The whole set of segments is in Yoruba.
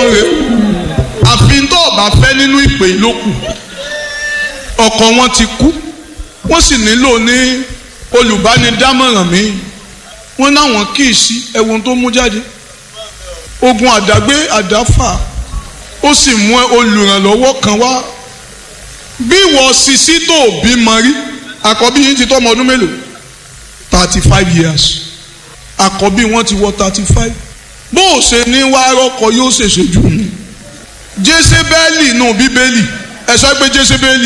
ọlọ́run rẹ̀ àfi tó ọba fẹ́ nínú ìpè ìlókù ọkọ wọn ti kú wọ́n sì nílò ní olùbánidámọ̀ràn mi wọ́n náwọn kì í sí ẹ̀wọ̀n tó mú jáde ogun àdágbé àdáfà ó sì mú olùrànlọ́wọ́ kan wá bí wọ́n sisi tó bímọ rí àkọ́bí yín ti tọ́ ọmọ ọdún mélòó thirty five years àkọ́bí wọn ti wọ thirty five bó o ṣe ní wá rọ́kọ yóò ṣèṣe jù ní jésébélì nù bíbélì ẹ sọ pé jésébélì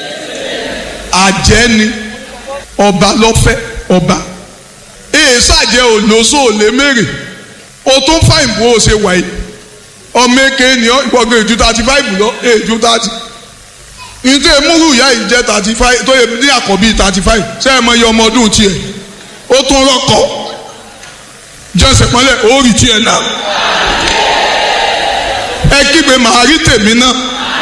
àjẹ́ ni ọba lọ́fẹ́ ọba èè sàjẹ́ òlóṣó òlé mèrè o tún fáìn bó o ṣe wà yìí ọmọ èké ni ìgbọ̀ngàn èjù thirty five lọ èjù thirty nítorí múrù ìyá yìí jẹ́ thirty five tó yẹ ní àkọ́bí thirty five sẹ́yìn mọ iye ọmọ ọdún tiẹ̀ ó tún rọ́kọ̀ jẹ́sẹ̀ pọ́nlẹ̀ ó rí tiẹ̀ náà ẹ kígbe màá rí tèmi náà.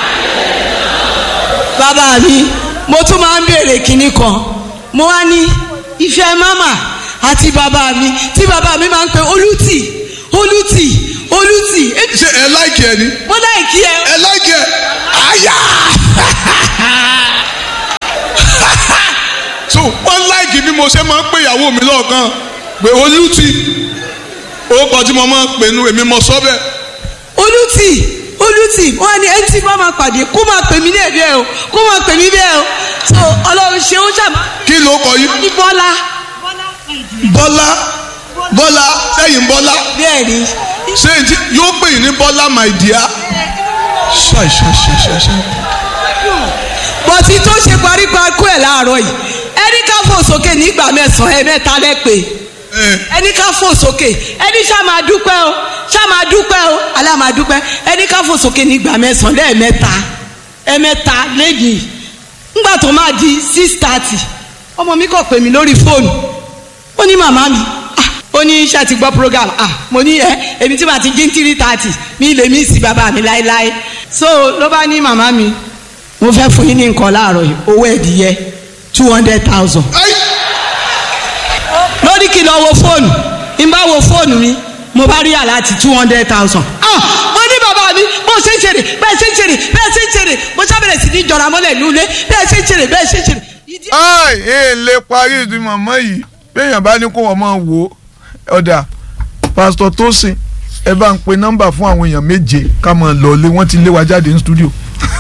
bàbá mi mo tún máa ń béèrè kinní kan mo wá ní ìfẹ́ mámà àti bàbá mi tí bàbá mi máa ń pe olùtì olùtì olùtì. ṣé ẹ láìkì ẹ ni. mo láìkì ẹ. ẹ láìkì ẹ. àyà. so wọ́n láìkì bí mo ṣe máa ń pè ìyàwó mi lọ́ọ̀kan pé olùtì orúkọ tí mo máa ń pè nu èmi mọ sọ bẹ́ẹ̀. olùtì olùtì wọn ni ẹni tí bá máa pàdé kó máa pè mí ní ẹbí ẹ o kó máa pè mí bẹ́ẹ̀ o so ọlọ́run ṣe ó ṣàmà. kí ló kọ yìí. wọ́n ní bọ́lá. bọ́lá bọ́lá sẹ́yìn bọ́lá. bẹ́ẹ̀ ni. sẹ́yìn tí yóò pè yín ní bọ́lá my dear. ṣáì ṣáì ṣáì ṣáì ṣáì. bọ́tí tó ṣe paríparí ẹ̀ láàárọ̀ yìí ẹni ká fò sókè nígbà mẹ́sàn-án ẹ̀ mẹ́ta lẹ́pẹ́ ẹni ká fò sókè ẹni ṣá máa dúpẹ́ o ṣá máa dúpẹ́ o alá máa dúpẹ́ ẹni ká fò sókè nígbà mẹ́sàn-án lẹ́ẹ̀mẹ́ta ẹ̀mẹ́ta lẹ́yìn ńgbà tó máa di six thirty ọmọ mi kàn pè mí lórí fóònù ó ní màmá mi ah ó ní iṣẹ́ ti gbọ́ program ah mo ní ẹ èmi tí màá ti jí three thirty mi lè mí sí bàbá mi láéláé so ló bá ní màmá mi mo fẹ́ fún yín ní nǹkan láàárọ̀ yìí owó ẹ̀dìyẹ two hundred thousand lórí kí n lọ wo fóònù n bá wo fóònù mi mo bá rí àláti two hundred thousand. ah mo ní bàbá mi bó ṣe ń ṣeré bẹ́ẹ̀ ṣe ń ṣeré bẹ́ẹ̀ ṣe ń ṣeré mo ṣàbẹ̀rẹ̀ sí ní jọra mọ́lẹ̀ nulẹ̀ bẹ́ẹ̀ ṣe ń ṣeré bẹ́ẹ̀ ṣe ń ṣeré. ai ẹ lè parí ìdí màmá yìí béèyàn bá ní kó wọn máa wò ó ọ̀dà pásítọ̀ Tósìn ẹ bá ń pe nọ́mbà fún àwọn èèyàn méje ká máa lọ lé wọ́n ti lé wa jáde ní stúdíò.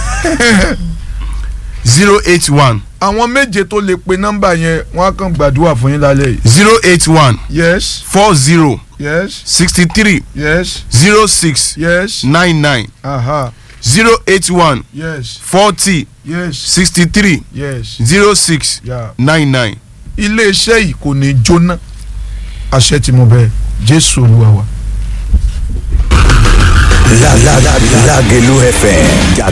zero eight one àwọn méje tó lè pe nọ́mbà yẹn wọ́n á kàn gbàdúrà fún yín lálẹ́ yìí. zero eight one yes four zero yes sixty three yes zero six yes nine nine aha zero eight one yes forty yes sixty three yes. zero six Yeah. nine nine. iléeṣẹ́ yìí kò ní jóná àṣẹ tí mo bẹ̀ jésù olúwa wa. La la la Lagelu FM.